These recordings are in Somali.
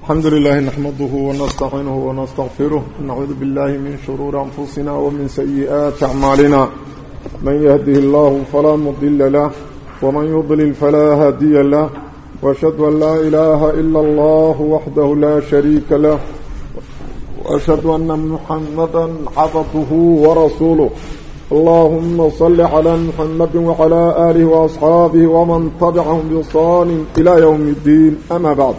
الحمد لله نحمده ونستعينه ونستغفره نعوذ بالله من شرور أنفسنا ومن سيئات أعمالنا من يهده الله فلا مضل له ومن يضلل فلا هادي له وأشهد أن لا إله إلا الله وحده لا شريك له وأشهد أن محمدا عبده ورسوله اللهم صل على محمد وعلى آله وأصحابه ومن تبعهم بصان إلى يوم الدين أما بعد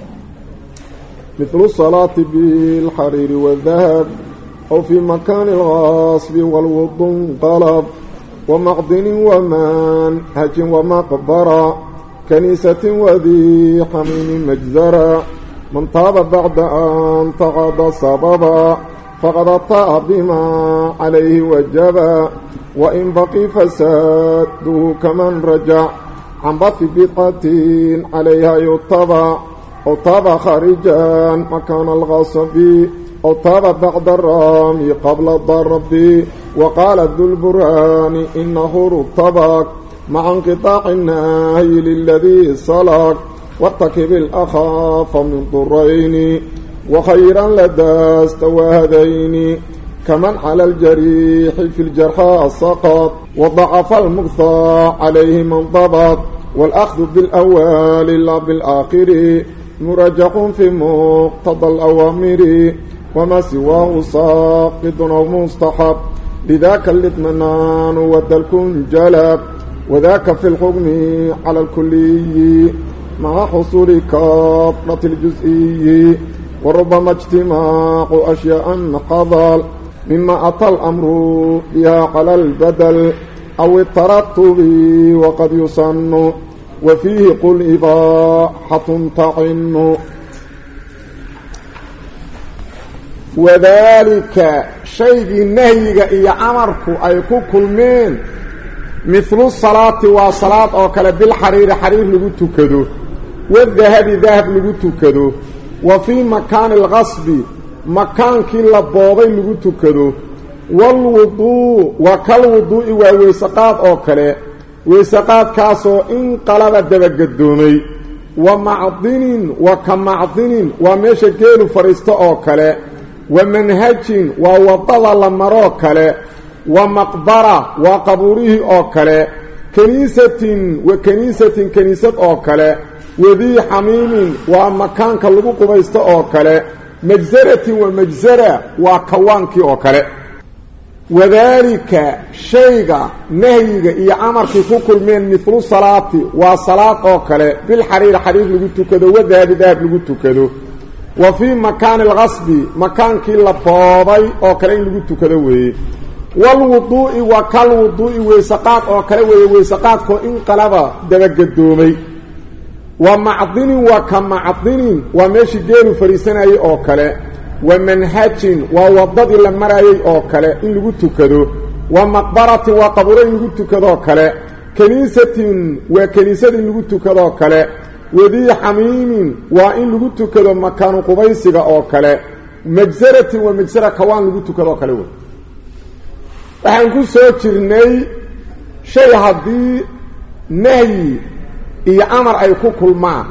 مثل الصلاة بالحرير والذهب أو في مكان الغاصب والوض انقلب ومعدن ومنهج ومقبرة كنيسة وذي حميم مجزرة من طاب بعد أن تغضى سببا فقد أطاع بما عليه وجبا وإن بقي فساده كمن رجع عن بط بقعة عليها يطبع أو طاب خارجا مكان الغصب أو طاب بعد الرامي قبل الضرب وقال ذو البرهان إنه رطبك مع انقطاع النهي للذي صلك وارتكب الأخاف من ضرين وخيرا لدى استوى هذين كمن على الجريح في الجرحى سقط وضعف المقطع عليه من ضبط والأخذ بالأول لا بالآخر مرجح في مقتضى الأوامر وما سواه ساقط أو مستحب لذاك الاطمئنان والدلك جلب وذاك في الحكم على الكلي مع حصول كافرة الجزئي وربما اجتماع أشياء قضل مما أتى الأمر بها على البدل أو الترتب وقد يصن وفيه قل إباحة تعن وذلك شيء النهي إيا أمرك أي كلمين مثل الصلاة وصلاة أو كلا بالحرير حرير لغو كدو والذهب ذهب لغو كدو وفي مكان الغصب مكان كلا بوضي لغو كدو والوضوء وكالوضوء وويسقات أو كلا ويسقات كاسو إن قلب دبقدومي ومعضن وكمعضن وميش جيلو فريستو أو كلا ومنهج ووضل لمرو كلا ومقبرة وقبوره أو كلا كنيسة وكنيسة كنيسة أو كلا وذي حميم ومكان كاللغو قبيست أو كلا مجزرة ومجزرة وكوانك أو كلا وذلك شيء نهيga iyo amarkii ku kulmeen mithlu salaati waa salaad oo kale bil xariir xariir lagu tukado wadaad daab lagu tukado wa fi makan al-ghasb makankii la boobay oo kale in lagu tukado weeye wal wudu'i wa kal wudu'i weesaqaad oo kale weeye weesaqaad ko in qalaba dabagadoomay wa ma'din wa kama'din wa meeshi geelu fariisanay oo kale ومنهج ووضد لمرايي او كله ان لغو تكدو ومقبره وقبر ان لغو تكدو كله كنيسه وكنيسه ان لغو تكدو كله وذي حميم وان لغو تكدو مكان قبيسغا او كله مجزره ومجزره كوان لغو تكدو كله waxaan ku soo jirnay shay hadii nahi iyo amar ay ku kulmaan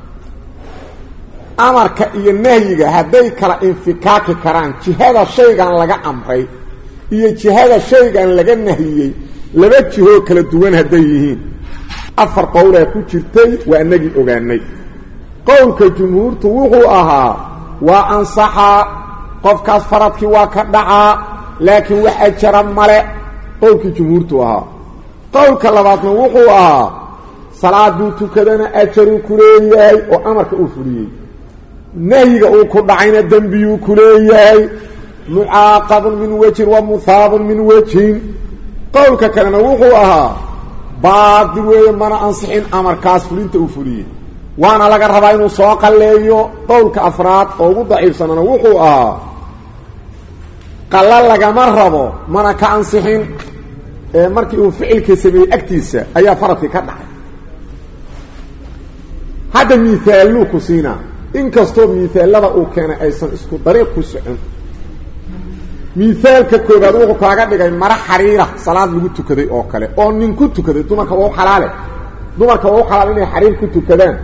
amarka iyo nahyiga hadday kala infikaaki karaan jihada shaygan laga amray iyo jihada shaygan laga nahiyey laba jihoo kala duwan hadday yihiin afar qowlaa ku jirtay waa inagii ogaanay qowlka jumhuurtu wuxuu ahaa waa ansaxaa qofkaas faradkii waa ka dhacaa laakiin wax ajara male qowlkii jumhuurtu ahaa qowlka labaadna wuxuu ahaa salaaduu tukadana ajaruu ku leeyahay oo amarka uu fuliyey nahyiga uu ku dhacayna dembiyuu ku leeyahay mucaaqabun min wejhin wa muhaabun min wejhin qowlka kalena wuxuu ahaa baadil weeye mana ansixin amarkaas fulinta uu fuliyey waana laga rabaa inuu soo qalleeyo qowlka afraad oo ugu daciifsanana wuxuu ahaa qalla lagama rabo mana ka ansixin ee markii uu ficilka sameeyey agtiisa ayaa faradkii ka dhacay hadda miithaaluu ku siinaa inkastoo miithaalada uu keenay aysan isku dariiq ku socon miithaalka koobaad wuxuu kaaga dhigay mara xariira salaad lagu tukaday oo kale oo nin ku tukaday dumarka waa u xalaale dumarka waa u xalaal inay xariir ku tukadaan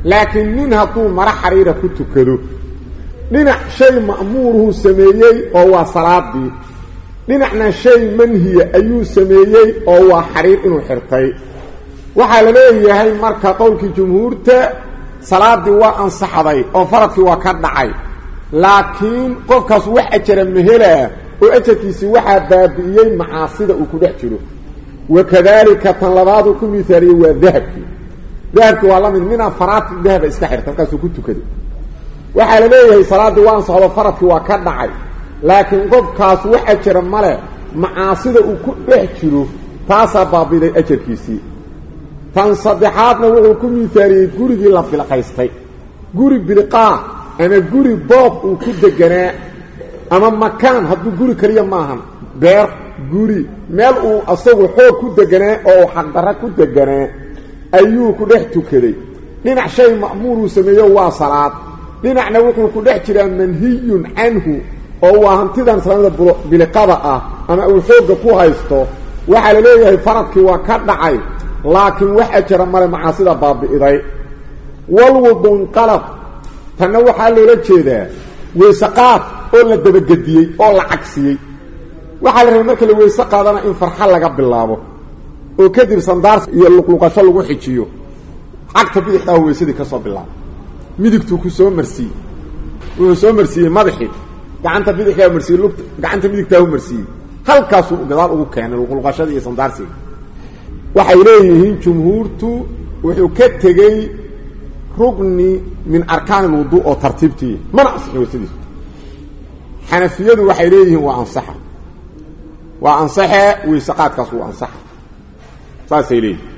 laakiin nin hadduu maro xariira ku tukado dhinac shay ma'muuruhu sameeyey oo waa salaadii dhinacna shay manhiya ayuu sameeyey oo waa xariir inuu xirtay waxaa la leeyahay marka qowlkii jumhuurta salaaddii waa ansaxday oo faradkii waa ka dhacay laakiin qofkaas wax ajara mahelaa oo ajarkiisii waxaa baabi'iyey macaasida uu ku dhex jiro wakadaalika tan labaaduu ku miaaliyey waa dahabkii dahabkii waa la mid min afaraati dahaba iska xirta markaasuu ku tukaday waxaa la leeyahay salaaddii waa ansaxdo faradkii waa ka dhacay laakiin qofkaas wax ajara male macaasida uu ku dhex jiro taasaa baabiday ajarkiisii tan saddexaadna wuxuu ku miaaliyey gurigii la bilqaystay guri bilqaa ama guri boob uu ku deganaa ama makaan hadduu guri keliya maahan beer guri meel uu asagu xoog ku deganaa oo uu xaqdarra ku deganaa ayuu ku dhex tukaday dhinac shay ma'muuruu sameeyo waa salaad dhinacna wuxuu ku dhex jiraa manhiyun canhu oo waa hantidan islaamada biliqada ah ama uu xoogga ku haysto waxaa la leeyahay faradkii waa ka dhacay laakiin wax ajara male macaasida baabi'iday walwudunqalab tanna waxaa loola jeedaa weysaqaad oo la dabagediyey oo la cagsiyey waxaa la rabay marka la weyse qaadana in farxa laga bilaabo oo kadib sandaars iyo luqluqasho lagu xijiyo cagta bidixdaahu weysadii ka soo bilaabo midigtuu ku soo marsiiyey wuxuu soo marsiiyey madaxii gacanta bidixdaa marsiiyey lugta gacanta midigtaahu marsiiyey halkaasuu gadaal ugu keenay luqluqashadii iyo sandaarsiga waxay leeyihiin jumhuurtu wuxuu ka tegey rugni min arkaan lwudu oo tartiibtii mana ansixin weysadiisu xanafiyadu waxay leeyihiin waa ansaxa waa ansaxe weysaqaadkaas wuu ansaxa saasay leeyihin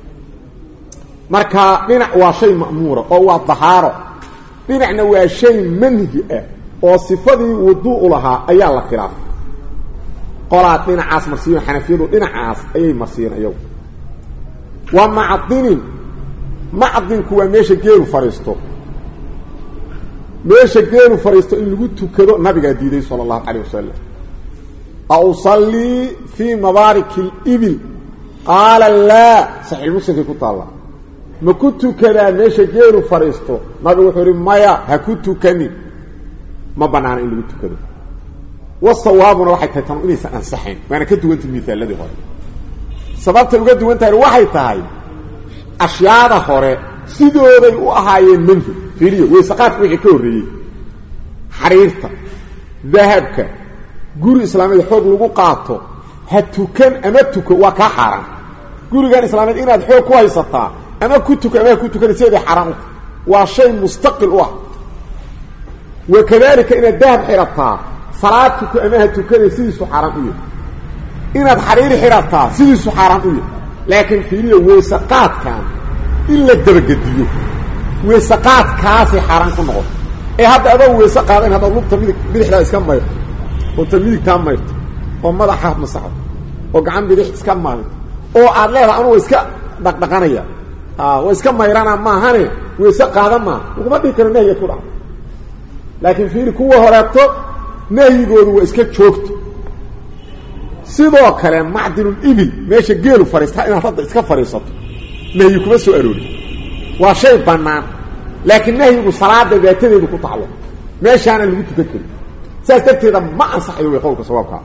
marka dhinac waa shay ma'muura oo waa dahaaro dhinacna waa shay manhi ah oo sifadii wuduu'u lahaa ayaa la khilaafay qolaad dhinacaas marsiiyo xanafiyadu dhinacaas ayay marsiiyeen iyagu waa macdinin macdinku waa meesha geelu fadhiisto meesha geelu fadhiisto in lagu tukado nabigaa diiday sala allahu calayh wasalam ausallii fii mabaariki libil qaala laa saxiixmuslimkay ku taalla ma ku tukadaa meesha geelu fadhiisto nabigu wuxuu ihi maya ha ku tukanin ma banaana in lagu tukado wasawaabuna waxay tahay tanu inaysan ansaxayn waana ka duwantay miaalladii hore sababtay uga duwan tahay waxay tahay ashyaada hore sidooday u ahaayeen manhi fiiriyo weysaqaadka wixii ka horreeyey xariirta dahabka guri islaameed xoog lagu qaato ha tukan ama tuko waa kaa xaaraan gurigan islaameed inaad xoog ku haysataa ama ku tuko ama ha ku tukan sideeday xaaraan u tahay waa shay mustaqil u ah wa kadalika inaad dahab xirataa salaad tuko ama ha tukanay sidiisu xaaraan u yahay inaad xariiri xirataa sidiisu xaaraan u yahay laakiin fiiriyo weysaqaadkan in la dabagediyo weysaqaadkaasay xaaraan ku noqoto ee hadda adoo weyse qaadayn haddaad lugta midig bidixdaa iska mayrto oo ta midigtaa mayrto oo madaxa masaxdo oo gacan bidix iska mayrto oo aad leedahay anugu iska dhaqdhaqanaya waa iska mayrana maahane weyse qaada maaha laguma dhihi karo nahyiga ku dhaca laakiin fiiri kuwa horeeto nahyigoodu waa iska joogto sidoo kale macdinul ibil meesha geelu fadhiistaa inaad hadda iska fadhiisato nahyi kuma soo aroori waa shay bannaan laakiin nahyigu salaada daatadeedu ku taclo meeshaana lagu tukan kari saas darteeda ma ansaxayo way qowlka sawaabkaa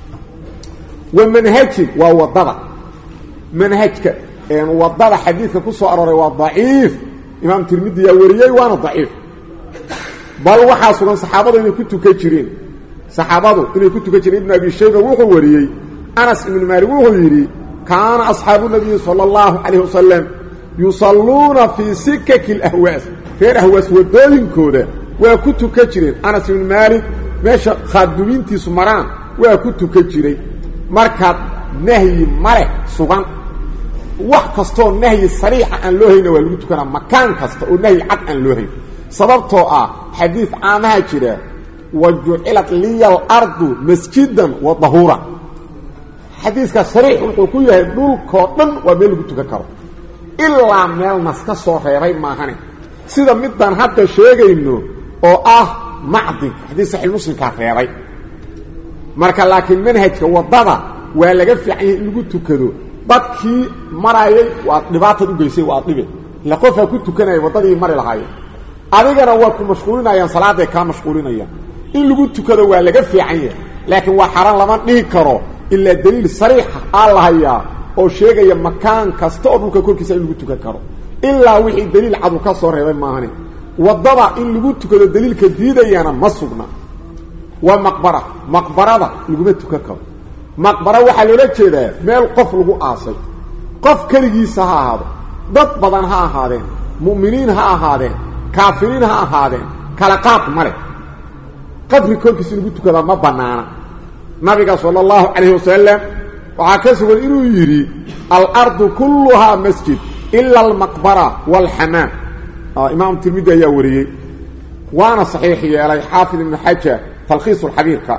wa manhajin waa waddada manhajka waddada xadiidka ku soo arooray waa daciif imaam tirmidi yaa wariyey waana daciif bal waxaa sugan saxaabadu inay ku tukan jireen saxaabadu inay ku tukan jireen ibnu abi shayba wuxuu wariyey anas ibnu maalik wuxuu yidhi kaana asxaabu nabiyi sala allahu calayh wasalam yusalluuna fii sikaki alahwaas reer ahwaas waddooyinkooda waa ku tukan jireen anas ibnu maalik meesha khaadumiintiisu maraan waa ku tukan jiray markaad nahyi maleh sugan wax kastoo nahyi sariixa aan loo hayna waa lagu tukanaa makaan kasta oo nahyi cad aan loo hayn sababtoo ah xadiid caamaha jira wa jucilat liya alardu masjidan wa dahuura xadiiska sariix wuxuu ku yahay dhulkoo dhan waa meel lagu tukan karo ilaa meel nas ka soo reebay maahane sida midaan hadda sheegayno oo ah macdinka xadiis saxiix muslimkaa reebay marka laakiin manhajka waddada waa laga fiican yahay in lagu tukado dadkii marayay waad dhibaatad u geysay waad dhibe ila qofaa ku tukanaya waddadii mari lahaayeen adigana waa ku mashquulinayaan salaaday kaa mashquulinayaan in lagu tukado waa laga fiican yahay laakiin waa xaran lama dhihi karo ilaa daliil sariixa aa la hayaa oo sheegaya makaan kasta oo dhulka korkiisa in lagu tukan karo ilaa wixii daliil cadu ka soo reebay maahane waddada in lagu tukado daliilka diidayana ma sugna waa maqbara maqbarada laguma tukan karo maqbara waxaa loola jeedaa meel qof lagu aasay qof keligiisa ha ahaado dad badan ha ahaadeen mu'miniin ha ahaadeen kaafiriin ha ahaadeen kala qaad ma leh qabri korkiisa lagu tukadaa ma bannaana nabiga sala allahu calayhi wasalam waxaa ka sugan inuu yidhi alardu kulluhaa masjid ila almaqbara waalxamaam imaam tirmidi ayaa wariyey waana saxiix yeelay xaafid ibnu xajar talkhiis lxabiirka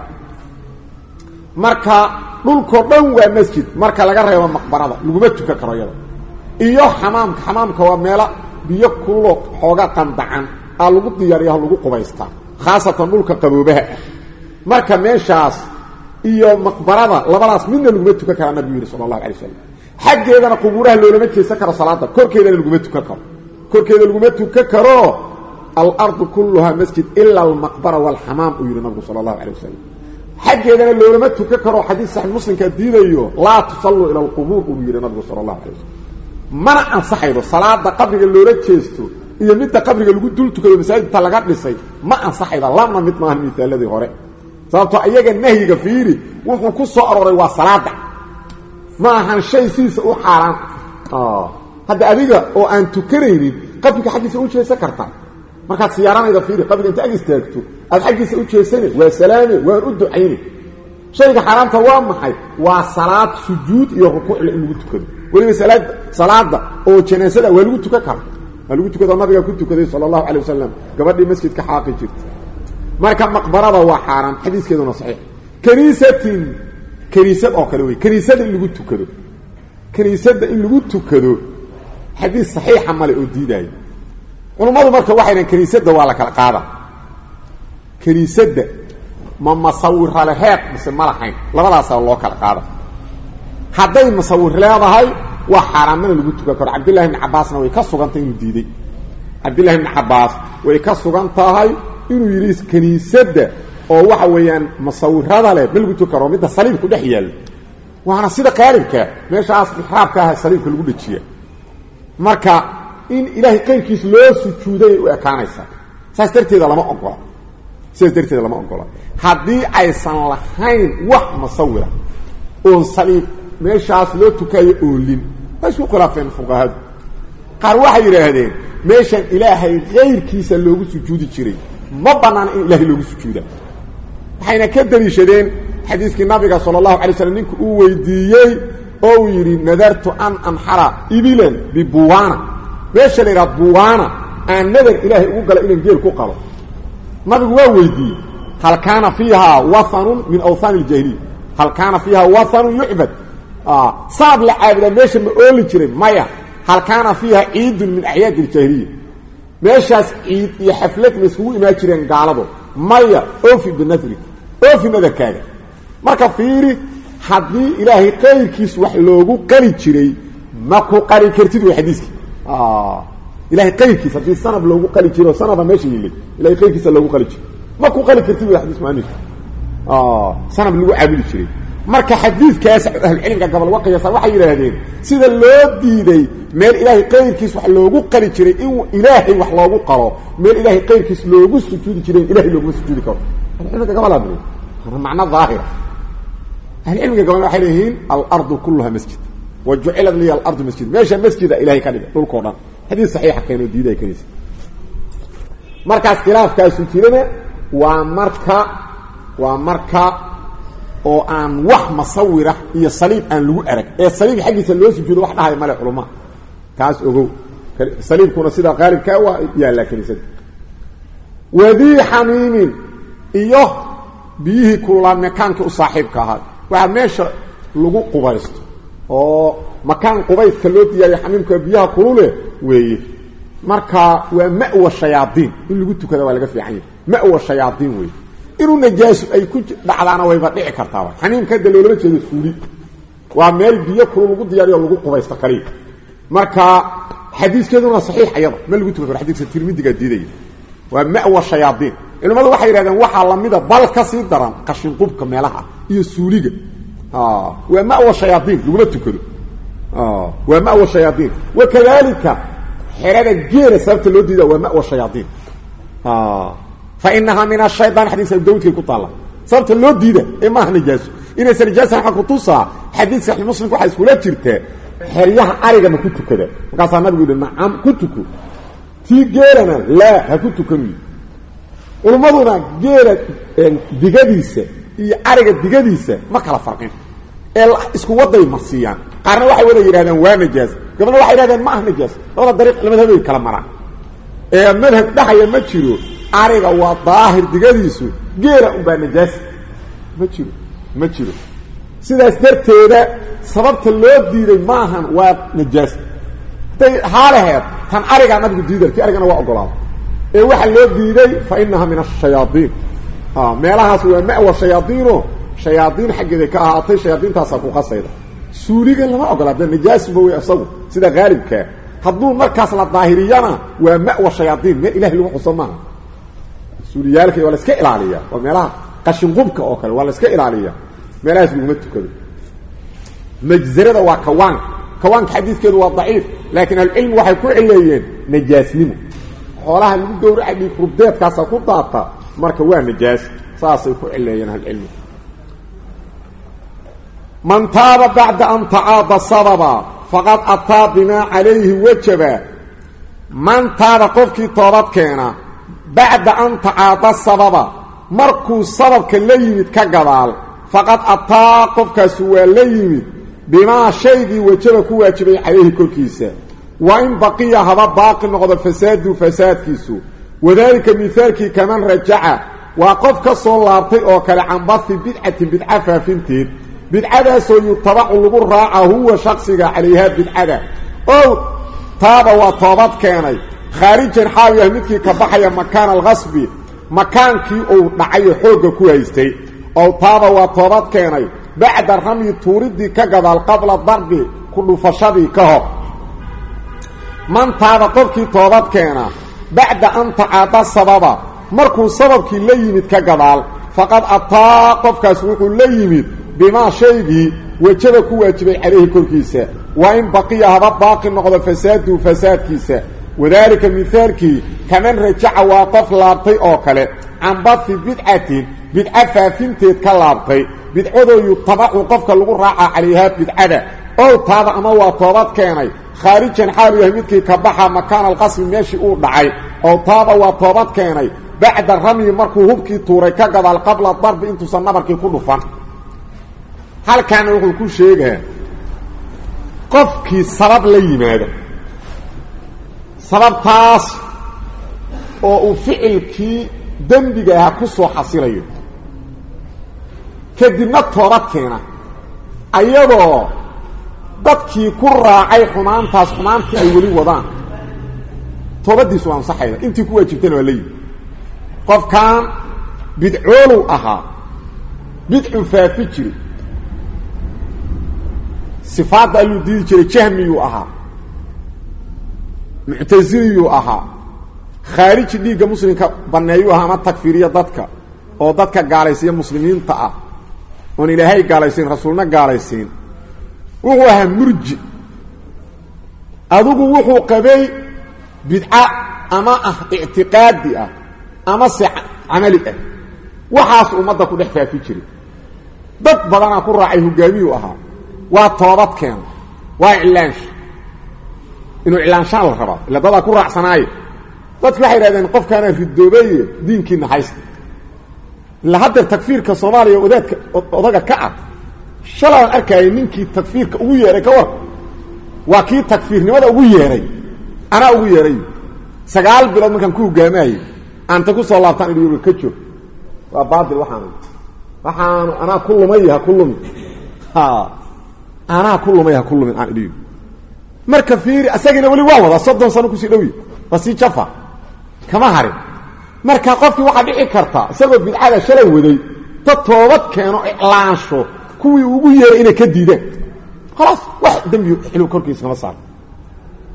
marka dhulkoo dhan waa masjid marka laga reebo maqbarada laguma tukan karo iyada iyo xamaamka xamaamka waa meelo biyo kullo xooga qandacan aa lagu diyaariyaho lagu qubaystaa khaasatan dhulka qaboobaha ah marka meeshaas iyo maqbarada labadaas midna laguma tukan karaa nabigu yidhi sala allahu alay wasalam xaggeedana qubuuraha loolama jeesan karo salaada korkeedana laguma tukan karo korkeeda laguma tukan karo alardu kulluhaa masjid ila almaqbara waalxamaam uu yidhi nabigu sala allahu alay wasalam xaggeedana loolama tukan karo xadiis saxi muslimkaa diidayo laa tusalluu ila alqubuur uu yidhi nabigu sala allahu alay wasalam mana ansaxaydo salaada qabriga loola jeesto iyo midda qabriga lagu dul tukado masaajidta laga dhisay ma ansaxayda labna mid maaha misaaladii hore sababtoo iyaga nahyiga fiiri wuxuu ku soo arooray waa salaada ma ahan shay sidiisa u xaaraan hadda adiga oo aan tukanaynin qabriga xaggiisa u jeesan karta markaad siyaaranayda fiiri qabriga inta ag istaagto aad xaggiisa u jeesane waa salaame waan u ducayne shayga xaaraanta waa maxay waa salaad sujuud iyo rukuucle in lagu tukado weliba salaad salaada oo janaasada waa lagu tukan kara waa lagu tukado nabiga ku tukaday sala allahu calay wasalam gabadhii masjidka xaaqi jirta marka maqbarada waa xaaraan xadiiskeeduna saxiix kaniisatin kaniisad oo kale wey kaniisada in lagu tukado kaniisadda in lagu tukado xadiis saxiixa male oo diidaayo culummadu marka waxay dhahen kaniisadda waa la kala qaada kaniisadda ma masawira leheed mise ma lahayn labadaasaa loo kala qaada hadday masawir leedahay waa xaaraamana lagu tukan karo cabdillahi bni cabaasna way ka sugantay inuu diiday cabdillahi bni cabaas way ka sugan tahay inuu yidhi kaniisadda oo waxa weeyaan masawirada leh ma lagu tukan karo midda saliibku dhex yaallo waana sida qaalibka meeshaas ixraabka ah saliibka lagu dhejiya marka in ilaahay qayrkiis loo sujuuday u ekaanaysaa saas darteeda lama ogola sidaas darteeda lama ogola haddii aysan lahayn wax masawira oon saliib meeshaas loo tukaayo oolin waa isku khilaafeen fuqahadu qaar waxay yidhaahdeen meeshan ilaahay kayrkiisa loogu sujuudi jiray ma banaana in ilaahay loogu sujuuda waxayna ka daliishadeen xadiiskii nabiga sala allahu alay slam ninka uu weydiiyey oo uu yidhi nadartu an anxara ibilan bibuwaana meesha la yidhaha buwaana aan nadar ilaahay ugu gala inaan geel ku qalo nabigu waa weydiiyey hal kaana fiiha wahanun min awhaan اljaahiliya hal kaana fiiha wahanun yucbad saab la caabudaa meesha ma ooli jiray maya hal kaana fiiha ciidun min acyaad اljaahiliya meeshaas ciid iyo xaflad ma iskugu imaan jireen gaalado maya ofi binadri ofi nadarkaaga marka fiiri haddii ilaahay qayrkiis wax loogu qali jiray ma ku qali kartid way xadiiskii ilahay qayrkiis haddii sanab loogu qali jiro o sanaba meesha yilay ilahay qayrkiisa loogu qali jiro ma ku qali kartid way xadiis muanifka sanab lagu caabudi jiray marka xadiidkaas ahlucilmiga gobol uga qiyaasa waxay yidhaahdeen sida loo diiday meel ilaahay qayrkiis wax loogu qali jiray in ilaahay wax loogu qalo meel ilaahay qayrkiis loogu sujuudi jiray in ilahay looguma sujuudi karo ahlucilmiga gobol macno daahira ahlucilmiga gobol waxay leeyihiin alardu kuluha masjid wa jucilat liya alardu masjid meesha masjida ilahay ka dhigay dhulkao dhan xadiis saxiixa keenoo diiday kanisa markaas khilaafkaasu jirana waa marka waa marka oo aan wax masawira iyo saliib aan lagu arag ee saliib xaggiisa loo sujuudo wax dhahay male culama kaas ogow saliibkuna sidaa qaalibkaa waa yaallaa kaniisada wadii xamiimin iyo biyihii kululaa makaankii u saaxiibka ahaa waxaa meesha lagu qubaysto oo makaan qubayska loo diyaariyo xamiimka biyaha kulule weeye marka waa ma'wa shayaadiin in lagu tukada waa laga fiican yahay ma'wa shayaadiin weeye inuu najaaso ay ku dhacdaana wayba dhici kartaaba xamiimka hadda loolama jeedo suuli waa meel biyo kulul lagu diyaariyo lagu qubaysto kaliya marka xadiiskeeduna waa saxiix ayada ma lagu tukan karo xadiiska tirmidigaa diidaya waa ma'wa shayaadiin culimmadu waxay yidhahdeen waxaa lamida bal ka sii daran qashinqubka meelaha iyo suuliga waa ma'wa shayaadiin laguma tukado waa ma'wa shayaadiin wakadalika xerada geela sababta loo diida waa ma'wa shayaadiin fa inahaa min ashayaan xadiiska dawdkay ku taalla sababta loo diida ee maaha najaaso inaysan najaasan waxa kutusaa xadiid saxiix muslimka waxaa iskula jirtaa xeryaha ariga ma ku tukada markaasaa nabigu yihi nacam ku tuko tii geelana laa ha ku tukan culummaduna geela digadiisa iyo ariga digadiisa ma kala farqin ee isku waday marsiiyaan qaarna waxay wada yidhahdeen waa najaas gabadna waxay yidhahdeen ma ah najaas labada dariiq madhabay kala maraan ee madhab dhahaya ma jiro ariga waa daahir digadiisu geela unbaa najaas ma jiro ma jiro sidaas darteeda sababta loo diiday maahan waa najaas hadday haalaheed tan arigaa nabigu diiday ti arigana waa ogolaada ee waxaa loo diiday fa inaha min ashayaaiin meelahaas waa ma'wa shayaaiino shayaaiin xaggeeday ka ahaatay shayaaiintaasaa ku qasayda suuliga lama ogola de najaasuba wey isagu sida haalibkaa hadduu markaas la daahiriyana waa ma'wa shayaaiin meel ilahi lagu xuso maaha suuliyaalka waa la iska ilaaliya waa meelaha qashinqubka oo kale waa la iska ilaaliya meelahaas laguma tukado majzarada waa kawaanka kawaanka xadiidkeedu waa daciif laakiin ahlucilmi waxay ku cileeyeen najaasnimo xoolaha lagu gowraca dhiig rubdeedkaasa ku daata marka waa najaas saasay ku cileeyeen ahlucilmi man taaba bacda an tacaada sababa faqad ataa bimaa calayhi wajaba man taaba qofkii toobad keena bacda an tacaada sababa markuu sababka la yimid ka gadaal faqad ataa qofkaasu waa la yimid bimaa shaygii wajaba ku waajibay calayhi korkiisa wa in baqiya haba baaqi noqdo fasaadu fasaadkiisu wadaalika mihaalkii kaman rajaca waa qof ka soo laabtay oo kale can bahi bidcatin bidca faafinteed bidcadaasoo yutabacu lagu raaca huwa shaksiga calayhaa bidcada ow taaba waa toobad keenay khaarijan xaawi ah midkii ka baxaya makaana alkasbi makaankii uu dhacayo xoogga ku haystay ow taaba waa toobad keenay bacda ramyi tuuridii ka gadaal qabla darbi ku dhufashadii ka hor man taaba qofkii toobad keena bacda an tacaada sababa markuu sababkii la yimid ka gadaal faqad ataa qofkaas wuxuu la yimid bimaa shaygii wajaba ku waajibay calayhi korkiisa waa in baqiya haba baaqi noqdo fasaadu fasaadkiisa wadaalika mihaalkii kaman rajaca waa qof laabtay oo kale can bahi bidcatin bidca faafinteed ka laabtay bidcadoo yutabacu qofka lagu raaca calayhaa bidcada ow taaba ama waa toobad keenay khaarijan xaalu yahay midkii ka baxa makaana alqasmi meeshii uu dhacay ow taaba waa toobad keenay bacda ramyi markuu hubkii tuuray ka gadaal qabla darbi intuusan nabarkii ku dhufan halkaana wuxuu ku sheegaa qofkii sabab la yimaada sababtaas oo uu ficilkii dembiga ahaa ku soo xasilayo kadibna toobad keena ayadoo dadkii ku raacay xumaantaas xumaantii ay weli wadaan toobaddiisu waa ansaxayda intii ku waajibtana waa la yimi qofkan bidcoolow ahaa bidcu faafi jiri sifaadda alluu diidi jiray jahmiyuu ahaa muctasiliyuu ahaa khaariji dhiigga muslimka banneeyuu ahaa ama takfiriya dadka oo dadka gaalaysiiya muslimiinta ah oon ilaahay gaalaysiin rasuulna gaalaysiin wuxuu ahaa murji adigu wuxuu qabay bidca ama ah ictiqaadi ah ama se camali ah waxaas ummadda ku dhex faafi jiray dad badanaa ku raacay hogaamiyuu ahaa waa toobad keena waa iclaansha inuu iclaanshaan la rabaa ila dadaa ku raacsanaaye dadki waxay idhahdeen qofkaana ridoobeeye diinkiina haysta ila haddeer takfiirka soomaaliya odaadka odaga ka ah shalaan arkayay ninkii takfiirka ugu yeehay ka war waa kii takfiirnimada ugu yeehay anaa ugu yeehay sagaal bilood markaan ku hogaamaayey aanta ku soo laabtaan idhi ka joog waa baatil waxaanu waxaanu anaa ku lumay ha ku lumi anaa ku lumay ha ku lumin aan idhi marka fiiri asagiina weli waa wadaa soddon sano kusii dhowyi waa sii jafa kama harin marka qofkii waxaa dhici karta isagoo bidcada shalay waday dad toobad keeno iclaansho kuwii ugu yeeray inay ka diidaan khalaas wax dembi xilw korkiisa kama saaro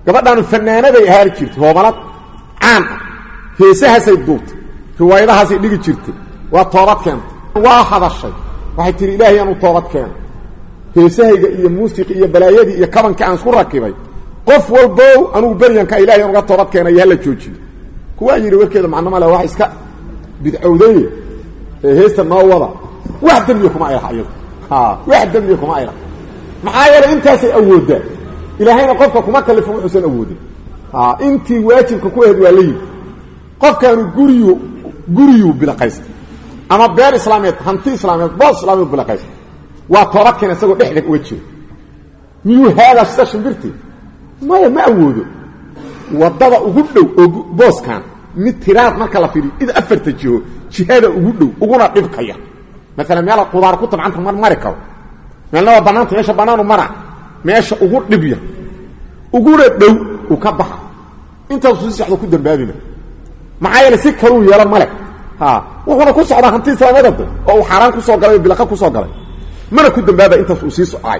gabadhaanu fanaanaday ahaari jirtay hoobalad caan ah heesahaasay duubtay riwaayadahaasay dhigi jirtay waa toobad keentay waa hadashay waxay tihi ilaahay aanu toobad keena heesahayga iyo muusiqi iyo balaayadii iyo kabankii aan isku rakibay qof walbow anugu beryanka ilahay aan uga toobad keenayo hala joojiyo kuwaa yidhi warkeeda macnama le wax iska bidcowday ee heesta noo wada wax dembiya kuma aylaha iyadu wax dembiya kuma aylaha maxaa yeelay intaasay awooddaa ilaahayna qofka kuma kalifo wuxuusan awoodin intii waajibka ku aheed waa la yimi qofkaanu guriyu guriyuu bilaqaystay ama beer islaameed hanti islaameed boos islaameed bilaqaystay waa toobad keena isagoo dhexda uga jiro miyuu haadaa sida shimbirtii maya ma awoodo wadada ugu dhow oo booskan mid tiraad marka la fiiriyo id afarta jiho jihada ugu dhow uguna dhibkaya maalan meela qudaar ku tabcanta mar mari karo meelna waa banaanta meesha banaanu mara meesha ugu dhibya uguna dhow uu ka baxa intaasuu si socdo ku dambaabima maxaa yeele si kaluu yeelo male wuxuuna ku socdaa hanti islaamada oo uu xaaraan kusoo galay o bilaqa kusoo galay mana ku dambaabaya intaas uu sii socay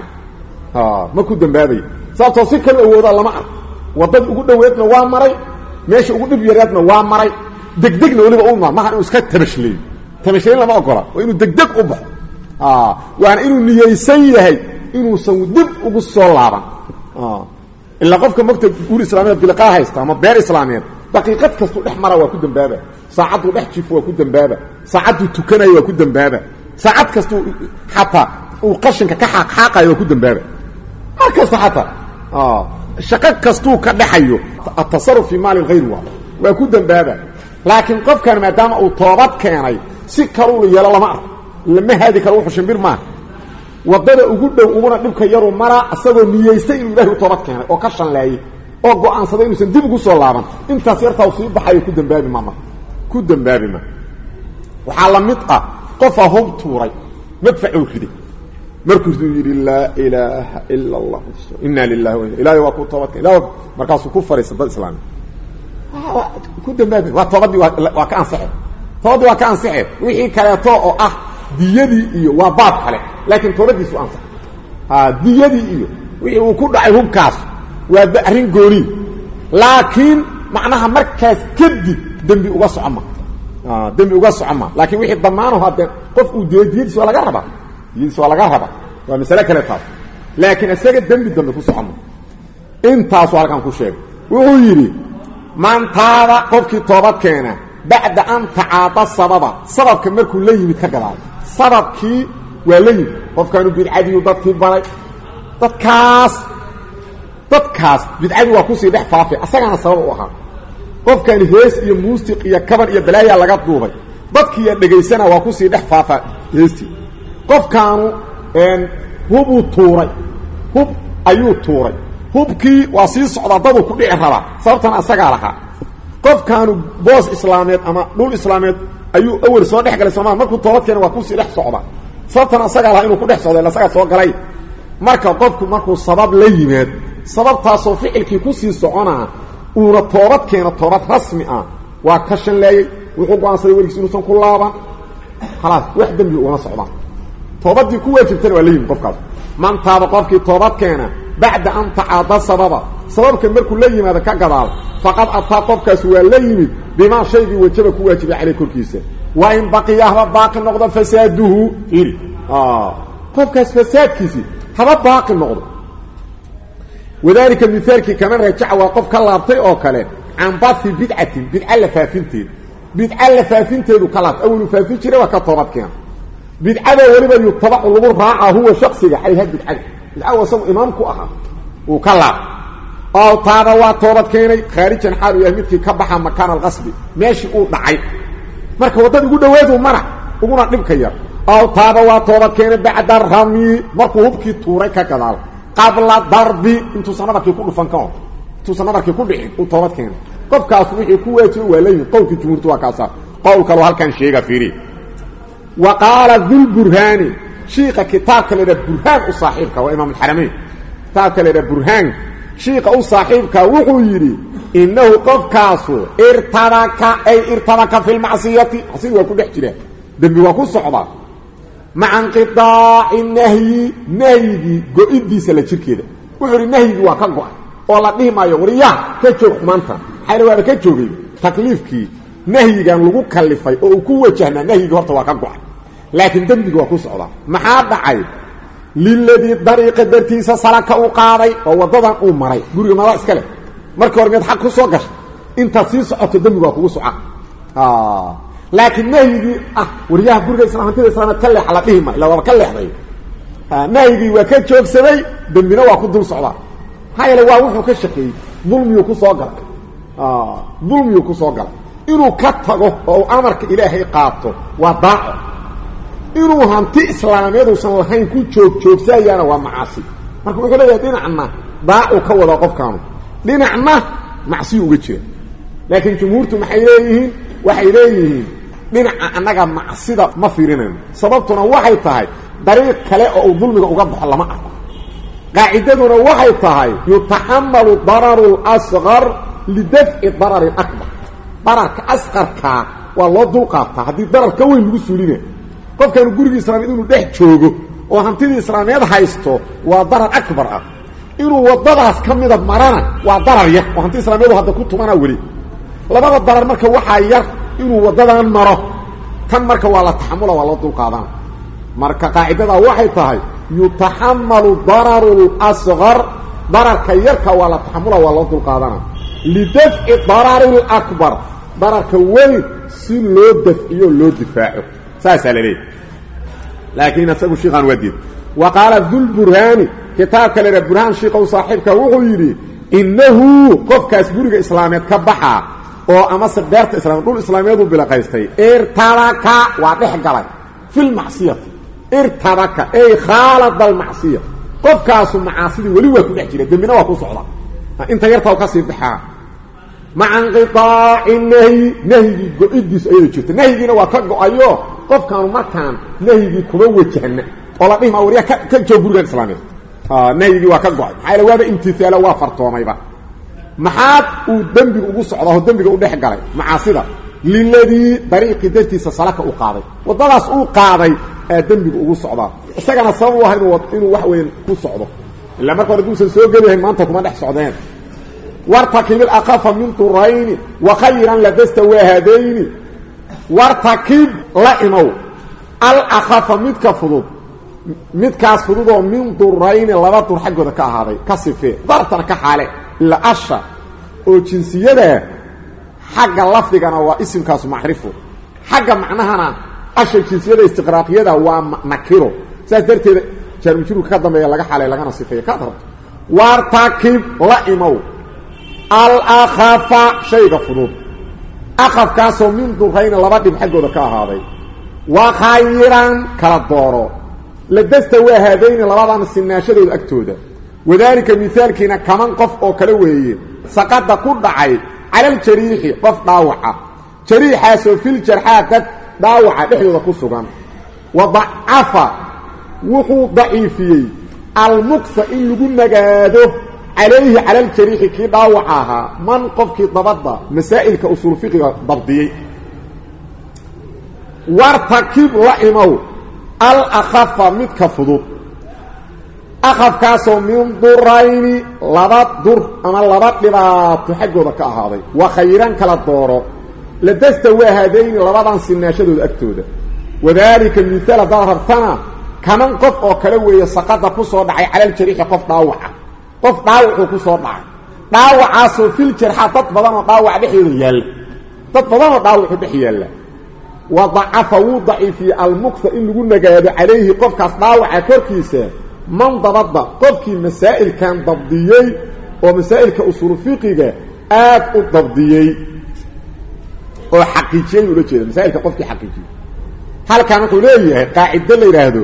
ma ku dambaabaya sababtoo si kalu awoodaa lama ark wadadii ugu dhoweedna waa maray meesha ugu dhib yareedna waa maray degdegna weliba u imaa maha inuu iska tabashleeyo tabashleyn lama ogola waa inuu degdeg u baxo waana inuu niyeysan yahay inuusan dib ugu soo laaban ilaa qofka mogta guur islaamiyeed bilaqaa haysta ama beer islaamiyeed daqiiqad kastuu dhex mara waa ku dambaaba saacadduu dhex jifo waa ku dambaaba saacadduu tukanayo waa ku dambaaba saacad kastuu xataa uu qashinka ka xaaqxaaqayo waa ku dambaaba mar kasta xataa shaqo kastuu ka dhexayo atasaruf fii maali hayr waa waa ku dambaaba laakiin qofkan maadaama uu toobad keenay si kaluu la yeelo lama arko lama haadi karo wuxuu shimbir maaha wadada ugu dhow uguna dhibka yaru mara isagoo niyeystay inuu ilahay u toobad keenay oo ka shanleeyey oo go-aansaday inuusan dib ugu soo laaban intaas yartaa sii baxayo ku dambaabi ma marka ku dambaabi ma waxaa la mid ah qofaa hub tuuray madfacuu riday markuusuu yidhi laa ilaaha ila allah inaa lilahi wa ilahay waa ku toobadkeen ila markaasuu ku fariisa dad islaami ku dambaabi waa toobadii waa ka ansaxe toobadii waa ka ansaxe wixii kaleeto oo ah diyadii iyo waa baab kale laakiin toobadiisu ansax diyadii iyo wixii uu ku dhacay hubkaas waa arrin gooni laakiin macnaha markaas kadib dembi uga socoma dembi uga socoma laakiin wixii damaanaho haddee qof uu diyo diyadiis waa laga rabaa diyadiis waa laga rabaa waa masale kale taas laakiin isaga dembi dambe ku socoma intaasu halkan ku sheegay wuxuu yidhi maantaada qofkii toobad keena bacda an tacaada sababa sababka markuu la yimid ka gadaal sababkii waa la yimid qofkaanu bidcadiyu dadkii baray dadkaas dadkaas bidcadii waa kusii dhex faafay asagaana sabab u ahaa qofkani hees iyo muusiq iyo kaban iyo balaayaa laga duubay dadkiiya dhegaysana waa kusii dhex faafa heestii qofkaanu hubuu tuuray hub ayuu tuuray hubkii waa sii socdaa daduu ku dhici rabaa sababtana asagaa lahaa qofkaanu boos islaameed ama dhul islaameed ayuu awel soo dhex galay sooma markuu toobad keena waa kusii dhex socda sababtana asagaa lahaa inuu ku dhex socda asagaa soo galay marka qofku markuu sabab la yimaad sababtaasoo ficilkii kusii soconaa uuna toobad keeno toobad rasmi ah waa ka shanleeyey wuxuu go-aansaday weligiis inuusan ku laaban khalaas wax dembi ugama socdaan toobadii ku waajibtana waa la yimid qofkaas mantaaba qofkii toobad keena bacda an tacaada sababa sababka markuu la yimaado ka gadaal faqad ataa qofkaas waa la yimid bimaa shaygii wajaba ku waajibay caleyh korkiisa wa in baqiya haba baaqi noqdo fasaaduhu iri qofkaas fasaadkiisii haba baaqi noqdo wadalika mihaalkii kama rajaca waa qof ka laabtay oo kale can bahi bidcatin bidca la faafinteeda bidca la faafinteedu ka laabtay awelu faafin jiray waa ka toobad keena bidcada weliba yutabacu lagu raaca huwa shaksiga calayha bidcada bidcada isagu imaam ku ahaa uu ka laabtay oo taaba waa toobad keenay khaarijan xaal u yahay midkii ka baxa makaana alqasbi meeshii uu dhacay marka waddada ugu dhawaadu mara uguna dhibka yar ow taaba waa toobad keenay bacda ramyi markuu hubkii tuuray ka gadaal qabla darbi intuusan nabarkii ku dhufan ka hor intuusan nabarkii ku dhicin uu toobad keenay qofkaas wixii ku waajibay waa layimid qowlkii jumhuurtu waa kaasa qowl kaloo halkan sheega fiiri wa qaala dulburhaani shiika kitaabka la idhaha burhaan u saaxiibka waa imaam alxaramayn kitaabka la idhaha burhaan shiika u saaxiibka wuxuu yidhi innahu qofkaasu irtabaka ay irtabaka fi lmacsiyati macsiyadi waa ku dhex jiraa dembi waa ku socdaa maca inqiaaci nahyi nahyigii go-idiisa la jirkeeda wuxuu ihi nahyigii waa ka go-ay oo la dhihi maayo waryaa ka joog xumaanta maxayna waaba ka joogay takliifkii nahyigan lagu kalifay oo uu ku wajahnaa nahyigii horta waa ka go-ay laakiin dembiga waa ku socdaa maxaa dhacay liladii dariiqa dartiisa salaka uu qaaday oo waddadan uu maray guriga madaa iska leh markii hore meed xaq ku soo gashay intaad sii socoto dembigu waa kugu soca laakiin nahyigii ah waryaha guriga isla hantida islaameed ka leexa la dhihi ma ila waaba ka leexday nahyigii waa ka joogsaday dembina waa ku dul socdaa maxaa yeele waa wuxuu ka shaqeeyey dulmiyuu ku soo galay dulmiyuu ku soo galay inuu ka tago oo uu amarka ilaahay qaato waa daaco inuu hanti islaameeduusan lahayn ku joog joogsayaana waa macaasi marka wuxuu leeyahay dhinacna daacu ka wada qofkaanu dhinacna macsiyu uga jira laakiin jumhuurtu maxay leeyihiin waxay leeyihiin dhinaca annaga macsida ma fiirinayno sababtuna waxay tahay dariiq kale oo uu dulmiga uga baxo lama arko qaacidaduna waxay tahay yutaxamalu dararu lasqar lidafci darari akbar dararka asqarkaa waa loo dulqaataa haddii darar ka weyn lagu suulina qofkaanu gurigii islaameed inuu dhex joogo oo hantidii islaameed haysto waa darar akbar ah inuu waddadaas ka mida marana waa darar yar oo hanti islaameedu hadda ku tumana weli labada darar marka waxaa yar inuu waddadan maro tan marka waa la taxamula waa loo dulqaadana marka qaacidadaa waxay tahay yutaxamalu dararu lasqar dararka yarka waa la taxamula waa loo dulqaadana lidafci darari lakbar dararka weyn si loo dafciyo loo difaaco saasaa la leeyahy laakiin isagu shiikaan waa diid wa qaala dulburhaani kitaabka lera burhaan shiikow saaxiibka wuxuu yidhi innahu qofkaas guriga islaameed ka baxaa oo amase beerta islaameed dhul islaameeduu bilaqaystay irtabaka waa dhex galay filmacsiyati irtabaka ey khaalada almacsiya qofkaasu macaasidii weli waa ku dhex jira dembina waa ku socda inta yartaa u ka sii baxaa maca inqiaaci nahyi nahyigii go-idiisu ayada jirta nahyigiina waa ka go-ayo qofkaanu markaan nahyigii kuma wajahna oo la dhihi maa waryaa ka joog gurigan islaameed nahyigii waa ka go-ay maxaa yaele waaba imtihaalo waa fartoomayba maxaad uu dembiga ugu socdaa oo dembiga u dhex galay macaasida liladii dariiqii dartiisa salaka u qaaday waddadaas uu qaaday aa dembiga ugu socdaa isagana sabab u ah inuu wax weyn ku socdo ilaa marka hore duusan soo geliyahay maanta kuma dhex socdeen wartakib ilaqafa min durayni wa khayran ladasta waahadayni wartakib la imow alakafa midka fudud midkaas fududoo min durayni laba dur xaggooda ka ahaaday ka sifee dartana ka xaale ila asha oo jinsiyada xagga lafdigana waa isimkaasu macrifo xagga macnahana asha jinsiyada istiqraaqiyada waa nakiro saas darteeda jaarmujruurka ka dambeeya laga xalay lagana sifeeya kaad rabto wartakib la imow alakafa shayga fudud akafkaasoo min durayni laba dhib xaggooda ka ahaaday wa khayran kala dooro ladasta waa haadayni labadan sinaashadooda agtooda wadaalika mihaalkiina kaman qof oo kale weeye saqada ku dhacay calaljariixi qof dhaawaca jariixaasoo filjarxaa dad dhaawaca dhexdooda ku sugan wa dacafa wuxuu daciifiyey almuksa in lagu nagaado calayhi cala aljariixi kii dhaawaca ahaa man qofkii dabadda masaa'ilka usuul fiqiga dabdiyey wartakib la imow alakafa midka fudud akafkaasoo min durayni laba dur ama laba dhibaato xaggooda ka ahaaday wa khayran kala dooro ladasta waa haadayni labadan sinaashadooda agtooda wadaalika mihaal haddaad rabtana kaman qof oo kale weeye saqada ku soo dhacay calaljariixi qof dhaawaca qof dhaawacuu ku soo dhacay dhaawacaasoo fil jarxa dad badan oo dhaawaca dhexdooda yaalla dad badan oo dhaawacu dhex yaalla wa dacafa wuu daciifiyey almuksa in lagu nagaado calayhi qofkaas dhaawaca korkiisa man dabadda qofkii masaa'ilkan dabdiyey oo masaa'ilka usuul fiqiga aad u dabdiyey oo xaqiijiyey ula jeeda masaa'ilka qofkii xaqiijiyey halkan wuxuu leeyahay qaacido la yidhaahdo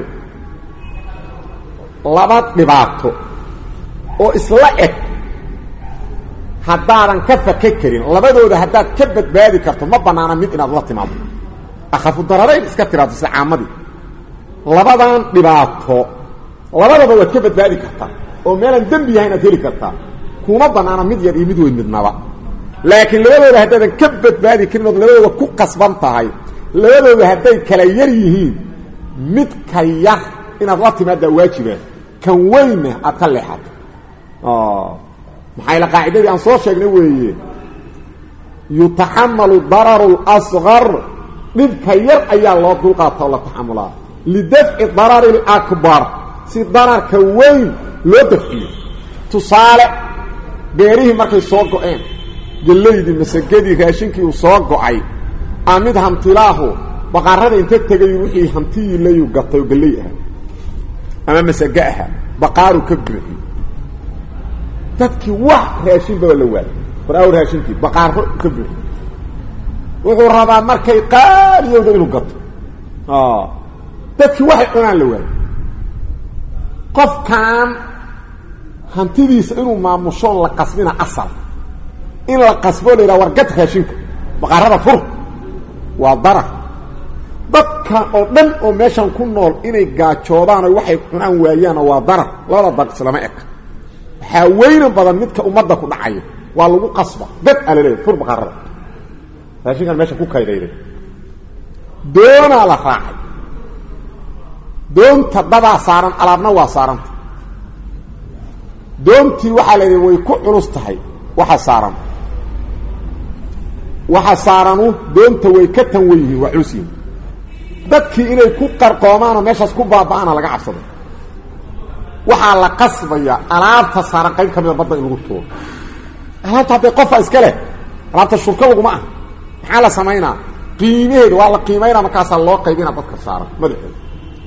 laba dhibaato oo isla eg haddaadan ka faka karin labadooda haddaad ka badbaadi karto ma bannaana mid inaad la timaado akhafu dararayn iska tiraado sida caamadii labadan dhibaato labadaba waad ka badbaadi kartaa oo meelaan dembi yahay inaad heli kartaa kuma bannaana mid yar iyo mid weyn midnaba laakiin labadooda haddaadan ka badbaadi karin ood labadooda ku qasban tahay labadooda hadday kala yar yihiin midka yar inaad la timaaddaa waajiba kan weynna aad ka leexato maxaa ila qaacidadii aan soo sheegnay weeye yutaxamalu dararu اlasqar dhibka yar ayaa loo dulqaata oo la taxamulaa lidafci darari اlakbar si dararka weyn loo dafciyo tusaale beerihii markay soo go-een gellaydii masagadii raashinkii uu soo go-ay aa mid hantilaahu baqaarada inta tegay wixii hantiyii layu gatay oo galley aha ama masage aha baqaaru ka buuxiy dadkii wax raashinba la waayay war-aaw raashinkii baqaaro ka buuxiy wuxuu rabaa markay qaaliyowda inuu gato dadkii waxay cunaan la waayay qofkan hantidiisa inuu maamushoon la qasbina asal in la qasboo la yidhaha wargad raashinka baqaarada fur waa darar dadka oo dhan oo meeshan ku nool inay gaajoodaan oo waxay cunaan waayaana waa darar labada dar islama eg waxaa weynan badan midka ummadda ku dhacaya waa lagu qasba gad aa laleeya fur baqaarada raashinkan meesha ku kaydayday doonaa la raacay doonta dadaa saaran alaabna waa saaranta doontii waxaa la yidhi way ku culus tahay waxa saaran waxa saaranu doonta way ka tan wen yihiin waa culus yihin dadkii inay ku qarqoomaanoo meeshaas ku baaba'aana laga cabsaday waxaa la qasbaya alaabta saaran qayb ka mida badda in lagu tuuro alaabta hadday qofa iska leh alaabta shurka laguma ah maxaa la samaynaa qiimaheeda waa la qiimaynaa markaasaa loo qaybina dadka saaran madaxeeda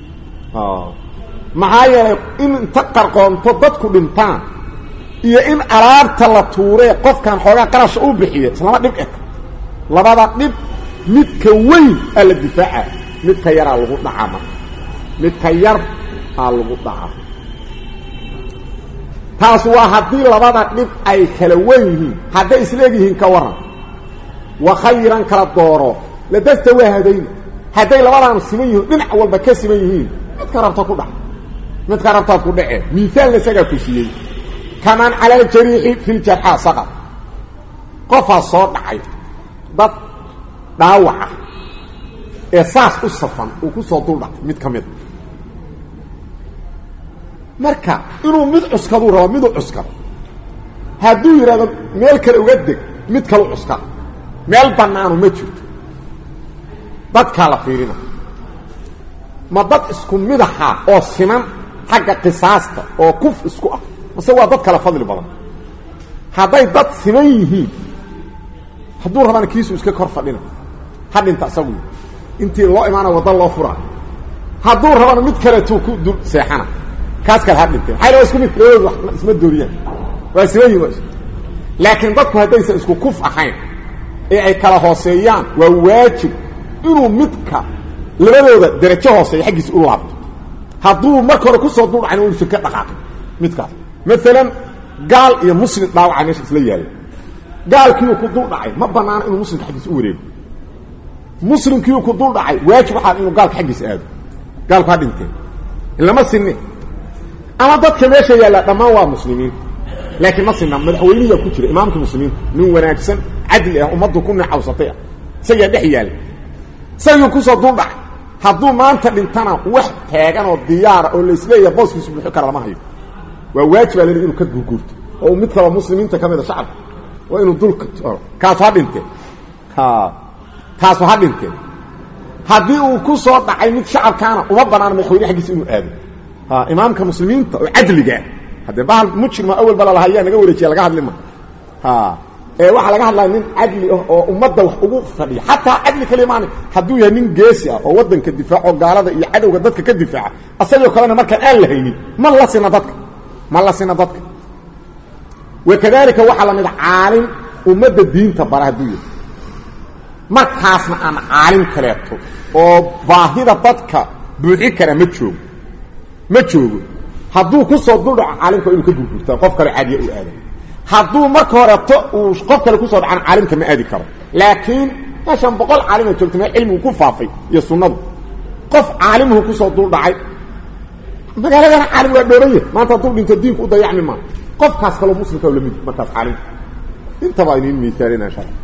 maxaa yeelay in inta qarqoonto dadku dhintaan iyo in alaabta la tuuree qofkan xoogaa qarasha u bixiya islama dhib eg labada dhib midka weyn aa la difaaca midka yaraa lagu dhacaa marka midka yar aa lagu dhacaa taas waa haddii labada dhib ay kala weyn yihiin hadday isleeg yihiin ka waran wa khayran kala dooro ladasta waa hadayn hadday labadaanu siman yihiin dhinac walba ka siman yihiin midka rabta ku dhac midka rabtaad ku dhace miaalna isagaa ku siiyey kaman cala aljariixi fi ljarxaa saqad qofaa soo dhacay dad dhaawaca ee saas u safan uu ku soo dul dhacay mid ka mida marka inuu mid cuskaduu rabo miduu cuskado hadduu yidhahdo meel kale uga deg mid kalu cuskada meel bannaanu ma jirto dadkaa la fiirina ma dad isku midaxa oo siman xagga qisaasta oo kuf isku ah mase waa dad kale fadli badan hadday dad siman yihiin hadduu rabana kiisu iska kor fadhina ha dhinta isagu intii loo imaana wadda loo furaa hadduu rabana mid kaleetuu ku dul seexana kaas kale ha dhintee maxay la isku mid labadoodu isma dooriyaan waa siman yihin laakiin dadku haddaysan isku kuf ahayn ee ay kala hooseeyaan waa waajib inuu midka labadooda darajo hooseeya xaggiisa u laabto hadduu marka hore kusoo duldhacan uusan ka dhaqaaqin midkaas maalan gaal iyo muslim dhaawaca meesha isla yaalla gaalkiiuu ku dul dhacay ma banaana inuu muslimka xaggiisa u wareego muslimkiiuu ku dul dhacay waajib waxaa inuu gaalka xaggiisa aado gaalku ha dhinteen lama sinne ama dadka meesha yaalla dhammaan waa muslimiin laakiin ma sinna madaxweynihiyaa ku jira imaamka muslimiinta nin wanaagsan cadli ah ummaddu ku necawsatay ah isagaa dhex yaalla isagii kusoo dul dhacay hadduu maanta dhintana wax taagan oo diyaara oo laisleeyaha booskiisu buuxi kara lama hayo waa waajibaa leli inuu ka guurguurto oo mid kaloo muslimiinta ka mida shacabka waa inuu dulka kaasu ha dhinteen kaasu ha dhinteen haddii uu ku soo dhacay mid shacabkaana uma banaana madaxweyne xaggiisa inuu aado imaamka muslimiinta oo cadligaa haddee bahal mujrima awel ba lalahayaa naga wareejiya laga hadli ma ee waxaa laga hadlaya nin cadli ah oo ummadda wax ugu fadhiya xataa cadli kalimaan hadduu yahay nin geesi ah oo waddanka difaaco gaalada iyo cadowga dadka ka difaaca asagoo kalena markaan aan la haynin ma la sina dadka ma la sina dadka wakadalika waxaa la mid caalim ummadda diinta bara hadduu yahay markaasna aan caalim kaleeto oo baahida dadka buuxi kara ma joogo ma joogo hadduu kusoo duldhaco caalimka inuu ka gurgurtaa qof kale caadiya u aada hadduu marka horeto uu qof kale kusoo dhacan caalimka ma aadi karo laakiin meeshan boqol caalima joogta meel cilmigu ku faafay iyo sunnadu qof caalimuhu kusoo dul dhacay magaaladana caalim waa dhooranya maanta hadduu dhinto diinku u dayacmi maa qofkaas kaloo muslimka lamid markaas caalimka intaba inin miaalina insha alla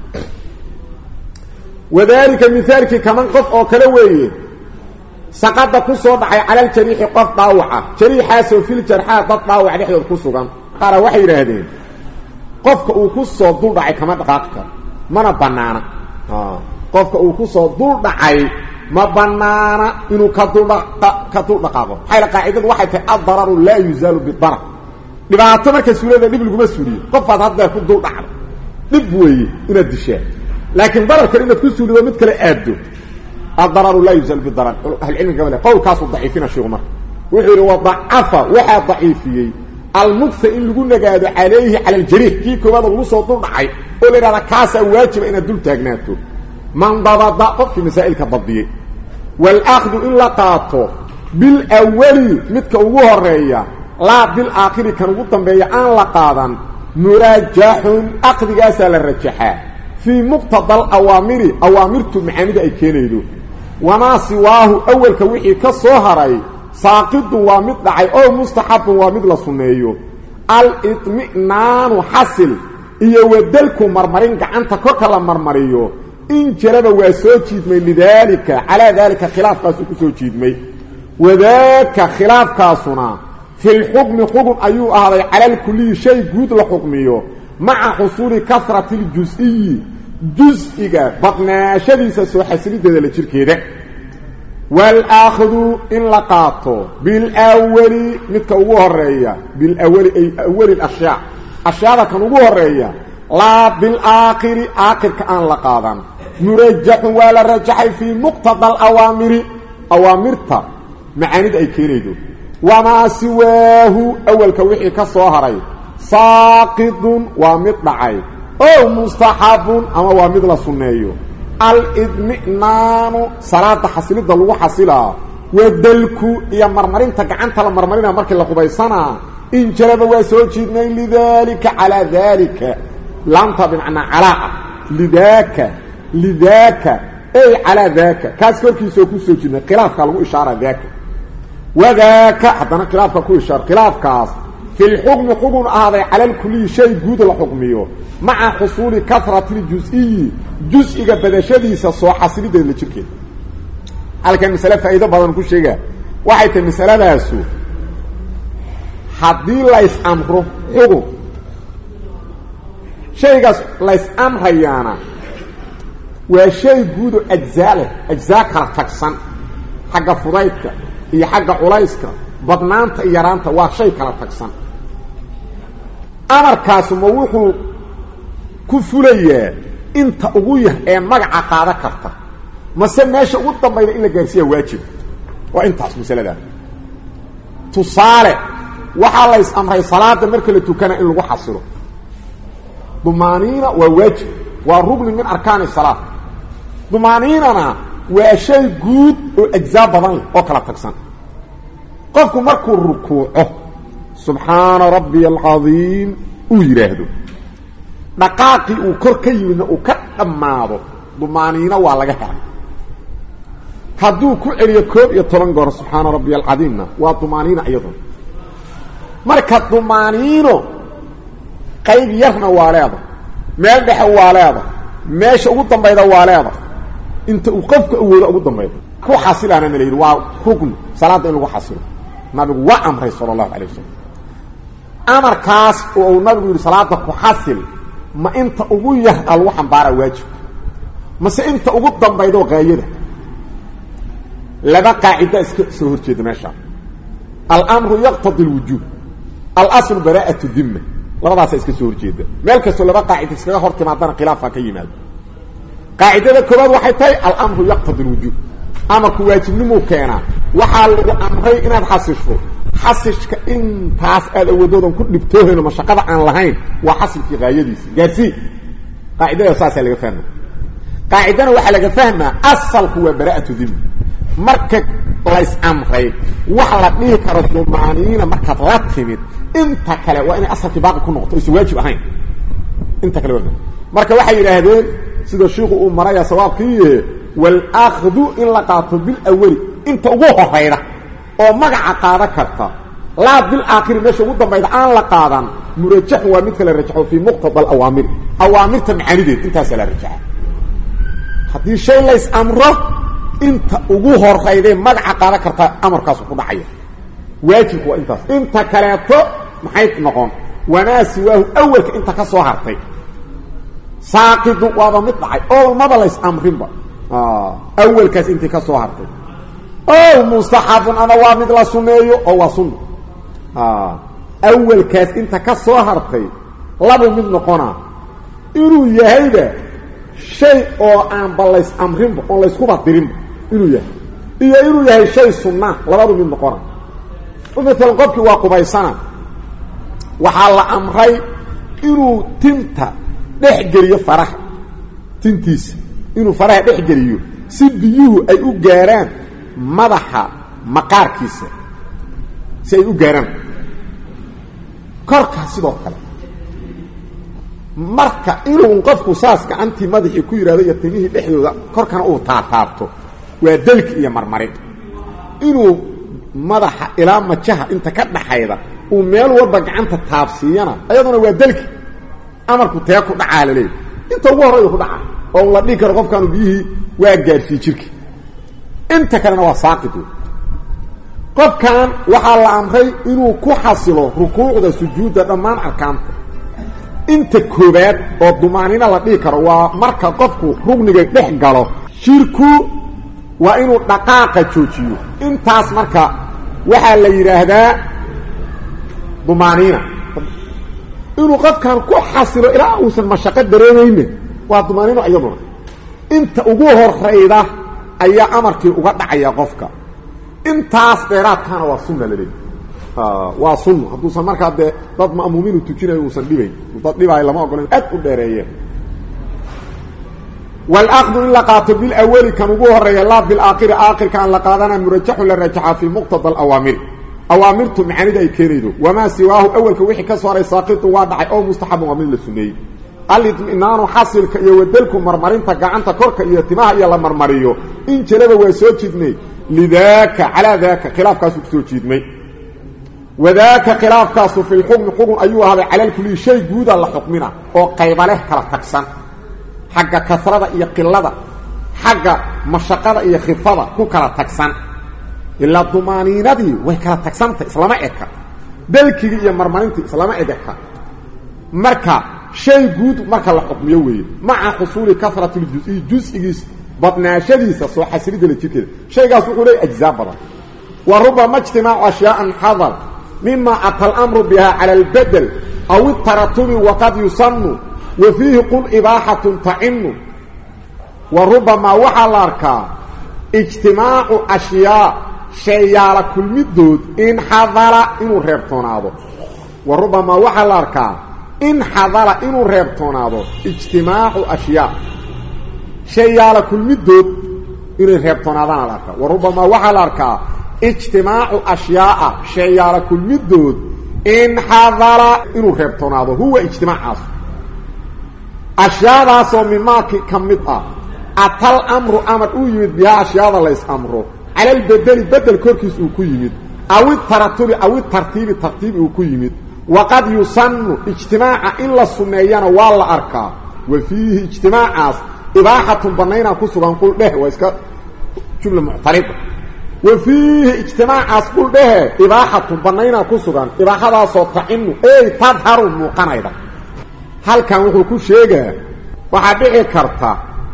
wadalika mihaalkii kaman qof oo kale weeye saqada ku soo dhacay cala ljariixi qof dhaawaca jariixaasoo fil jarxaa dad dhaawac dhexdood ku sugan qaara waxay yidhaahdeen qofka uu ku soo dul dhacay kama dhaqaaqi karo mana banaana qofka uu ku soo dul dhacay ma banaana inuu ka duldhaka dul dhaqaaqo maxayla qaacidadu waxay tahay addararu laa yuzaalu bidarar dhibaato marka suulada dhib laguma suuliyo qofaad haddeer ku dul dhacdo dhib weeye inaad dishaa laakiin dararkan inaad ku suulido mid kale aaddo addararu laa yuzaalu bidarar ahlucilmiga gabale qowlkaasuu daciifina sheegu marka wuxuu yidhi wadacafa waxaa daciifiyey almugsa in lagu nagaado calayhi cala aljariix kii koowaada lagu soo dul dhacay oo la yidhahda kaasaa waajiba inaad dul taagnaato man dabada qofkii masaa'ilka badiyey waalaakhdu in la qaato bilawali midka ugu horeeya laa bilaakhiri kan ugu dambeeya aan la qaadan muraajaxun aqdigaasaa la rajaxaa fii muqtada alawaamiri awaamirtu macaanida ay keenaydo wamaa siwaahu awalka wixii ka soo haray saaqidun waa mid dhacay oo mustaxabun waa mid la sunneeyo al-idminaanu xasil iyo wadalku marmarin gacanta korka la marmariyo in jaraba waa soo jiidmay lidaalika calaa daalika khilaafkaasuu ku soo jiidmay wadaaka khilaafkaasuna filxukmi xugun ayuu ahaaday cala alkuliyi shay guud la xukmiyo maca xusuuli kasrati ljus-iyi jus-iga badnaashadiisa soo xasilideeda la jirkeeda waalaakhdu in la qaato bilawali midka ugu horeeya bilawali ay awali ashyaa ashyaada kan ugu horeeya laa bilaakhiri aakhirka aan la qaadan murajaxun waa la rajaxay fii muqtada alawaamiri awaamirta macaanida ay keenaydo wamaa siwaahu awalka wixii ka soo haray saaqidun waa mid dhacay ow mustaxabun ama waa mid la sunneeyo alidminaanu salaada xasilidda lagu xasilaa wadalku iyo marmarinta gacanta la marmarinaa markii la qubaysanaa in jaraba waa soo jiidnay lidaalika calaa daalika laamta bimacnaa calaa lidaaka lidaaka ey calaa daaka kaas korkiisoo ku soo jiidnay khilaafka lagu ishaara daaka wadaaka haddana khilaafka ku ishaar khilaafkaas fi lxukmi xugun ahaaday cala lkuliyi shay guud la xukmiyo maca xusuuli kasrati ljus-iyi jus-iga badashadiisa soo xasilideed la jirkeeda halkan masale faa'iido badan ku sheega waxay tahay masaladaasu haddii lays amro xugun shaygaas lays amrayaana waa shay guudo ajzaa leh ajzaa kala tagsan xagga fudaydka iyo xagga culayska badnaanta iyo yaraanta waa shay kala tagsan amarkaasu ma wuxuu ku fulayaa inta ugu yah ee magaca qaada karta mase meesha ugu dambayda in la gaarsiiya waajib waa intaas masaladaa tusaale waxaa lays amray salaada marka la tukana in lagu xasilo dumaaniina waa waajib waa rugni min arkaani salaa dumaaniinana waa shay guud oo ajzaa badan leh oo kala tagsan qofku markuu rukuuco subxaana rabbiya alcadiim uu yidhaahdo dhaqaaqii uu kor ka yimidna uu ka dhammaado dumaaniino waa laga helay hadduu ku celiyo koob iyo toban goor subxaana rabbiya alcadiimna waa dumaaniina iyaduna marka dumaaniino qayb yarna waa leeda meel dhexe waa leeda meesha ugu dambayda waa leeda inta uu qofka awoodo ugu dambayda ku xasilaana na la yidhi waa rugni salaadda in lagu xasilo nabigu waa amray sala allahu alay wasalam amarkaas oo uu nabigu yidhi salaada ku xasil ma inta ugu yah a lagu xambaara waajibka mase inta ugu dambaydo haayada laba qaacida iska soo horjeeda meeshaa almru yaqtadi lwujuub alaslu bara'atu dimma labadaasa iska soo horjeeda meel kastoo laba qaacida iskaga hor timaadana khilaafaa ka yimaado qaacidada koobaad waxay tahay alamru yaqtadi lwujuub amarku waajibnimuu keenaa waxaa lagu amray inaad xasisho xasishka intaas aad awoodoodan ku dhibtoohayno mashaqada aan lahayn waa xasilkii haayadiisa gaarsii qaacidada saasaa laga fahma qaacidana waxaa laga fahmaa asalku waa bara'atu dimma marka lays amray wax la dhihi karo dumaaniina markaad la timid inta kale waa inay asalkii baaqi ku noqoto aysan waajib ahayn inta kale waa marka waxay yidhaahdeen sida shiiku uu maraya sawaabkiiye walakhdu in la qaato bilawali inta ugu horayda oo magaca qaada karta laa bilaakhiri meesha ugu dambayda aan la qaadan murajaxun waa midka la rajaxo fii muqtada alawaamiri awaamirta macaanideed intaasaa la rajaxa haddii shay lays amro inta ugu horayday magaca qaada karta amarkaasu ku dhacaya waajibku waa intaas inta kaleeto maxay noqon wamaa siwaahu awelka inta ka soo hartay saaqidu waaba mid dhacay oo maba lays amrinba awelkaas intii ka soo hartay o mustaxabun ama waa mid la suneeyo oo waa sunna awelkaas inta ka soo hartay labu mid noqonaa inuu yahayba shay oo aanba lays amrinba oon layskuba dirinba inuu yahay iyo inuu yahay shay sunnaa labadu mid noqona maalan qofkii waa qubaysana waxaa la amray inuu tinta dhex geliyo faraha tintiisa inuu faraha dhex geliyo si biyuhu ay u gaaraan madaxa maqaarkiisa si ay u gaaraan korkaa sidoo kale marka inuu qofku saas gacantii madaxii ku yidhahdo iyo timihii dhexdooda korkana uu taataabto waa delki iyo marmarin inuu madaxa ilaa majaha inta ka dhaxayda uu meel walba gacanta taabsiiyana ayaduna waa delki amarku tee ku dhacaa la leeyahy inta ugu horrayda ku dhaca oo la dhihi karo qofkaanu biyihii waa gaarsiiye jirka inta kalena waa saaqid wey qofkan waxaa la amray inuu ku xasilo rukuucda sujuudda dhammaan arkaanta inta koobaad oo dumaanina la dhihi karo waa marka qofku rugniga dhex galo shirku waa inuu dhaqaaqa joojiyo intaas marka waxaa la yidhaahdaa dumaaniina inuu qofkan ku xasilo ilaa uusan mashaqo dareemayne waa dumaaniino iyaduna inta ugu horayda ayaa amarkii uga dhacaya qofka intaas dheeraadkaana waa sunna la leeyahy waa sunna hadduusan markaa dee dad ma'muumiinu tujinayo uusan dhibayn dad dhibaayo lama ogola aad u dheereeyeen wاlأkdu in la qaato bilawali kan ugu horeeya laa bilaakiri aakirka aan la qaadana murajaxun la rajaxa fii muqtada awaamiri awaamirtu macaanida ay keenaydo wamaa siwaahu awelka wixii ka soo haray saaqitu waa dhacay oo mustaxabun waa mid la suneeyey alidminaanu xasilka iyo wadelku marmarinta gacanta korka iyo timaha iyo la marmariyo in jalaba waa soo jiidnay lidaaka calaa daaka khilaafkaasu kusoo jiidmay wadaaka khilaafkaasu fi lxukmi xukun ayuu ahaaday cala lkuliyi shay guuda la xukmina oo qayba leh kala tagsan xagga kasrada iyo qilada xagga mashaqada iyo khifada ku kala tagsan ilaa dumaaniinadii way kala tagsantay islama eka dalkigii iyo marmarintii islama edeka marka shay guud marka la xukmiyo weeye maca xusuuli kasrati ljusiyi jus-igiis badnaashadiisa soo xasilidala jirkeeda shaygaas wuxuu leey ajzaa badan wa rubama ijtimaacu ashyaaan xadar mima ata alamru biha cala albedel aw itaratubi waqad yusanu wa fiihi qul ibaaxatun tacinu wa rubamaa waxaa la arkaa ijtimaacu ashyaa sheeyaala kulmidood in xadala inuu reebtoonaado wa rubamaa waxaa la arkaa in xadala inuu reebtoonaado ijtimaacu ashyaa sheeyaala kulmidood inay reebtoonaadaana la arkaa wa rubamaa waxaa la arkaa ijtimaacu ashyaaa sheeyaala kulmidood in xadala inuu reebtoonaado huwa ijtimaacaas ashyaadaasoo mimaaki ka mid ah atal amru amar uu yimid bihaa ashyaada lays amro cala albedeli bedel korkiis uu ku yimid aw itaratubi aw itartiibi tartiib uu ku yimid waqad yusanu ijtimaaca in la sunneeyana waa la arkaa wa fiihi ijtimaacaas ibaaxatun banaynaa ku sugan qul dheh waa iska jumla muctarida wa fiihi ijtimaacaas qul dhehe ibaaxatun banaynaa ku sugan ibaaxadaasoo tacinu ey tadharu muuqanayda halkan wuxuu ku sheegaa waxaa dhici karta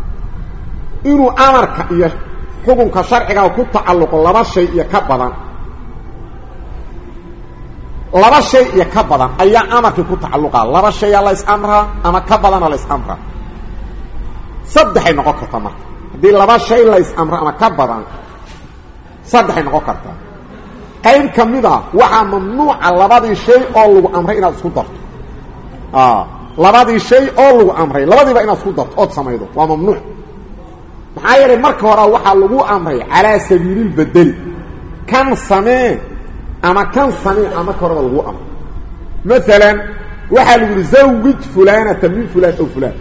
inuu amarka iyo xukunka sharciga ku tacalluqo laba shay iyo ka badan laba shay iyo ka badan ayaa amarkii ku tacalluqa laba shayaa la is-amraa ama ka badana la is-amraa saddexay noqon kartaa marka haddii laba shay la is-amro ama ka badan saddexay noqon kartaa qayb ka mid a waxaa mamnuuca labadii shay oo lagu amray inaad isku darto labadii shay oo lagu amray labadiiba inaad isku darto ood samaydo waa mamnuuc maxaa yeelay marka hore waxaa lagu amray calaa sabiililbedeli kan samee ama kan samee a marka horeba lagu amray maalan waxaa lagu yihi zawij fulaanata min fulaan ow fulaan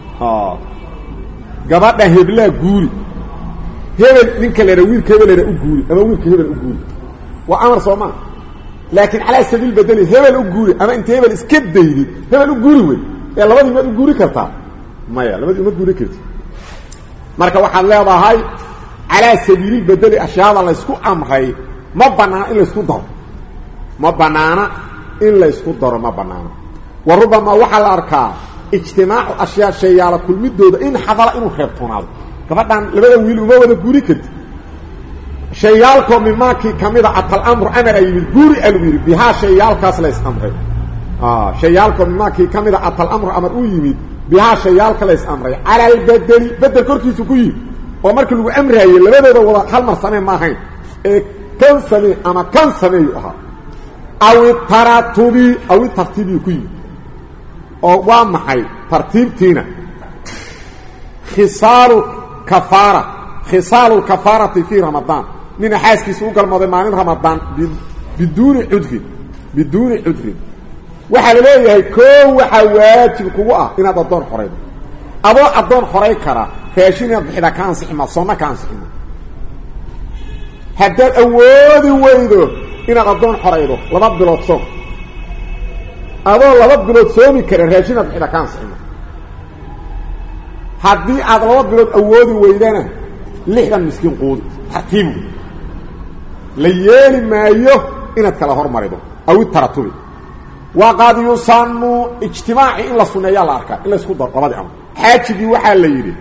gabadha heblaa guuri hebel ninka lera wiilka hebelera u guuri ama wiilka hebel u guuri waa amar soo maa laakiin calaa sabiil bedeli hebel u guuri ama inta hebel iska daydid hebel u guuri wey ee labadii maad u guuri kartaa maya labadii uma guuri karti marka waxaad leedahay calaa sabiilil bedeli ashyaada laysku amray ma banaana in laysku daro ma banaana in laysku daro ma banaana wa rubamaa waxaa la arkaa ijtimaacu ashyaa shayaala kulmidooda in xadala inuu reebtoonaado gabadhan labada wiil uma wada guuri karti shayaalkoo mimaakii kamida atalamru amar a yimid guuri a lagu yidhi bihaa shayaalkaas lays amray shayaalkoo mimaakii kamida atalamru amar uu yimid bihaa shayaalka lays amray cala albedeli bedel korkiisu ku yimid oo markii lagu amraayey labadooda wada hal mar samee ma ahayn ee kan samee ama kan sameeyu ahaa awi taratubi awi tartiibiyu ku yimid oo waa maxay tartiibtiina khisaalu kafaara khisaalu lkafaarati fii ramadaan nina xaaskiisa u galmooday maalin ramadaan biduuni cudrin biduuni cudrin waxaa la leeyahay koo waxaa waajib kugu ah inaad addoon xoraydo adoo addoon xoray kara raashin inaad bixidaa ka ansixima soonna ka ansixima haddaad awoodi weydo inaad addoon xoraydo laba bilood soom adoo laba bilood soomi kara raashin inaad bixidaa ka ansixima haddii aad laba bilood awoodi weydana lixdan miskiin quudi tartiibu la yeeli maayo inaad kala hormarido awi taratubi waqad yusanu ijtimaaci in la suneeyaa la arkaa in la isku daro labadii amr xaajigii waxaa la yidhi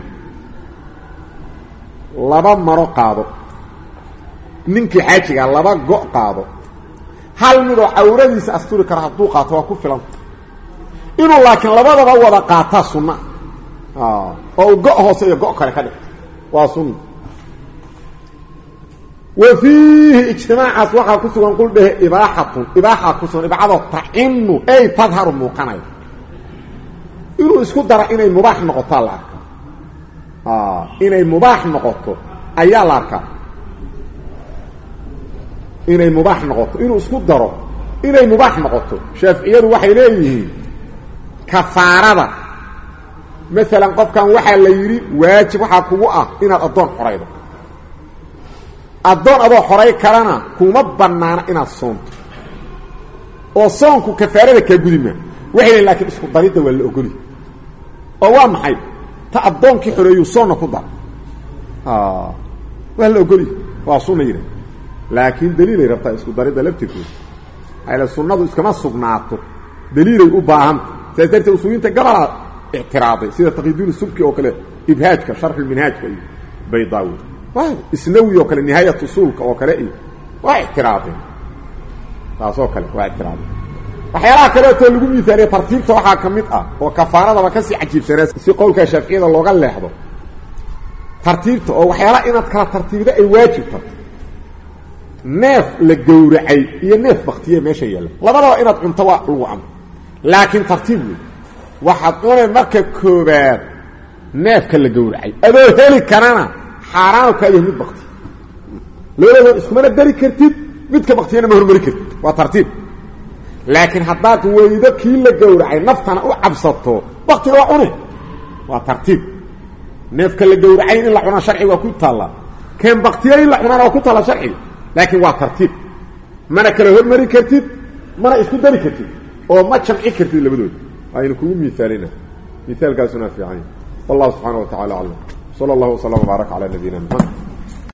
laba maro qaado ninkii xaajigaa laba go' qaado hal midoo cawradiisa asturi kara hadduu qaato waa ku filan inuu laakiin labadaba wada qaataa sunna oo uu go' hoose iyo go' kale ka dhigto waa sunna wa fiihi ijtimaacaas waxaa ku sugan qul dhehe ibaaxatun ibaaxaa ku sugan ibacadoo tacinu ay tadharu muuqanayo inuu isku dara inay mubaax noqotaa la arkaa inay mubaax noqoto ayaa la arkaa inay mubaax noqoto inuu isku daro inay mubaax noqoto shaaficiyadu waxay leeyihiin kafaarada maalan qofkan waxaa la yidhi waajib waxaa kugu ah inaad addoon xoraydo addoon adoo xoray karana kuma bannaana inaad soonto oo soonku kafaarada kaa gudi maa waxay lehin lakiin isku daridda waa la ogoli oo waa maxay ta addoonkii xoreeyuu soonna ku dara waa la ogoli waa sunna yidha laakiin daliilay rabtaa isku daridda laftirkooda ale sunnadu iskama sugnaato daliilay u baahanta saas darteed usuuliinta gabalaa ictiraaday sida taqiduuni subki oo kale ibhaajka sharxulminhaajka iyo baydaawi isnawi oo kale nihaayat usuulka oo kale iyo waa ictiraadeen taasoo kale waa ictiraadeen waxyaalaha kaleetoo lagu miaaliya tartiibta waxaa ka mid ah oo kafaaradaba kasii cajiibsanaa si qowlka shaaficiyada looga leexdo tartiibta oo waxyaalaha inaad kala tartiibda ay waajib tarto neef la gowracay iyo neef baktiye meesha yaalla labadaba inaad cunto waa lagu amro laakiin tartiib wey waxaad cunay marka koobaad neefka la gowracay adoo heli karana xaaraanu kaa yahay mid bakti labadooda iskumana dari kartid midka baktiyana ma hormari kartid waa tartiib laakiin haddaad weydo kii la gowracay naftana u cabsato baktiga waa cune waa tartiib neefka la gowracay in la cunaa sharciga waa ku taallaa keen baktiya in la cunaana waa ku taallaa sharciga laakiin waa tartiib mana kala hormari kartid mana isku dari kartid oo ma jamci kartid labadooda aynu kugu miaalina miaalkaasuna fiican wallahu subxaana wa tacala aclam sala allahu waslama wbaarak calaa nabiyina maxamed